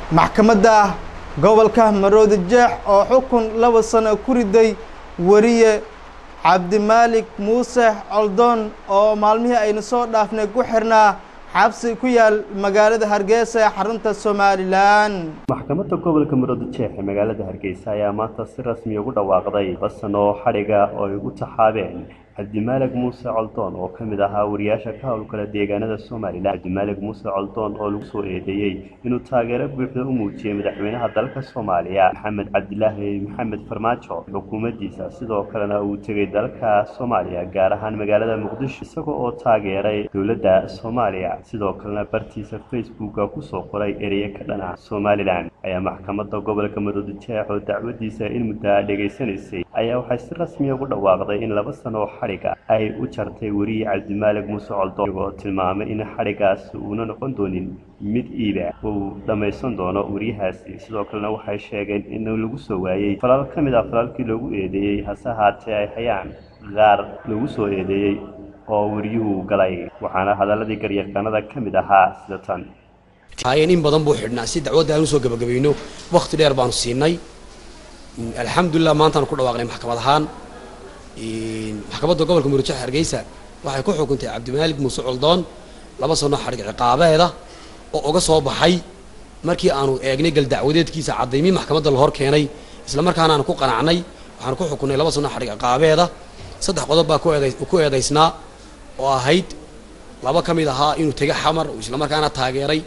maxkamadda gobolka maroodi jeex oo xukun laba sano ku riday wariye cabdimaalik muuse coldoon oo maalmihii aynu soo dhaafnay ku xirnaa xabsi ku yaal magaalada hargeysa ee xarunta somalilan maxkamadda gobolka maroodi jeex ee magaalada hargeysa ayaa maanta si rasmi ugu dhawaaqday laba sano oo xadhiga oo ay ugu taxaabeen cabdimaalig muuse coldoon oo ka mid ahaa wariyaasha ka howlgala deegaanada somalilan cabdimaalig muuse coldoon oo lagu soo eedeeyey inuu taageero buuxda u muujiyey madaxweynaha dalka soomaaliya maxamed cabdilaahi maxamed farmaajo xukuumaddiisa sidoo kalena uu tegey dalka soomaaliya gaar ahaan magaalada muqdisho isaga oo taageeray dowladda soomaaliya sidoo kalena bartiisa facebooka kusoo qoray ereyo ka dhana somalilan ayaa maxkamadda gobolka maroodi jeex oo dacwadiisa in muddaa dhegaysanaysay ayaa waxay si rasmiya ugu dhawaaqday in laba sano oo xadhiga ay u jartay weriye cabdimaalig muuse coldoon iyagoo tilmaamay in xadhigaas uuna noqon doonin mid iiba uu dhammaysan doono weriyahaasi sidoo kalena waxay sheegeen in lagu soo waayey falal ka mid ah falalkii loogu eedeeyey hase haatee ay hayaan qaar lagu soo eedeeyey oo weriyuhu galay waxaana hadaladii garyaqaanada ka mid ahaa sida tan haayeen in badan buu xidhnaa si dacwadda aan usoo gabagabayno wakti dheer baanu siinay alxamdulilah maantaanu ku dhawaaqnay maxkamad ahaan maxkamadda gobolka murujax hargeysa waxay ku xukuntay cabdimaalig muuse coldoon laba sano xadhig ciqaabeeda oo uga soo baxay markii aanu eegnay galdacwadeedkiisa caddaymii maxkamadda la hor keenay isla markaana aanu ku qanacnay waxaanu ku xukunnay laba sano xadhig ciqaabeeda saddex qodob baa ku eedaysnaa oo ahayd laba ka mid ahaa inuu tega xamar uu isla markaana taageeray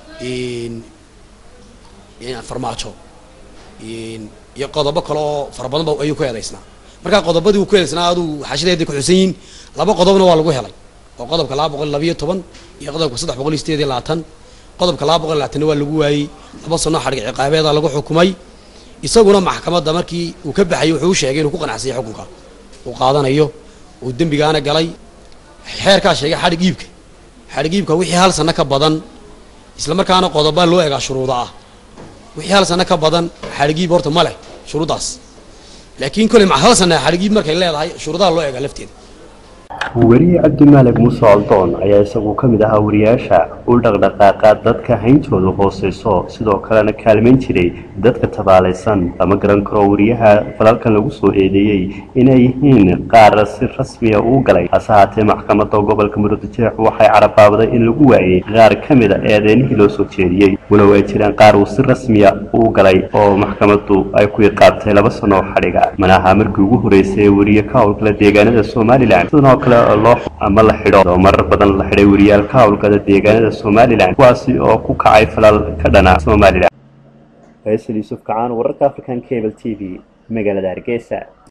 farmaajo iyo qodobo kale oo fara badan ba ayuu ku eedaysnaa markaa qodobadii uu ku eedaysnaa aduu xaashideedii ku xusan yihiin laba qodobna waa lagu helay oo qodobka laba boqol labayo toban iyo qodobka saddex boqol iyo sideed iyo labaatan qodobka laba boqol labaatanna waa lagu waayey laba sano xadhig ciqaabeeda lagu xukumay isaguna maxkamadda markii uu ka baxayay wuxuu u sheegay inuu ku qanacsanyay xukunka uu qaadanayo uu dembigaana galay xeerkaa sheegay xadhig iibka xadhig iibka wixii hal sano ka badan isla markaana qodobaa loo egaa shuruuda ah wixii hal sano ka badan xadhig iib horta ma leh shuruuddaas laakiin koley ma hal sana xadhig iib markay leedahay shuruudaha loo egaa lafteeda weriye cabdimaalig muuse coldoon ayaa isagu ka mid ahaa wariyaasha u dhaqdhaqaaqa dadka hayntooda hooseyso sidoo kalena kaalmayn jiray dadka tabaalaysan lama garan karo wariyaha falalkan lagu soo eedeeyey inay yihiin qaar si rasmiya uu galay hase haatee maxkamadda gobolka maroodi jeex waxay carabaabday in lagu waayey qaar ka mid a eedeynihii loo soo jeediyey walow ay jiraan qaar uu si rasmiya uu galay oo maxkamaddu ay ku iqaabtay laba sano oo xadhiga manaha markii ugu horeysay ee weriye ka howlgala deegaanada somalilan sidoo kale loo ama la xidho oo marar badan la xidhay weriyaal ka howlgala deegaanada somalilan kuwaasi oo ku kacay falal ka dhana somalilan faysal yuusuf kacaan wararka african cable t v magaalada hargeysa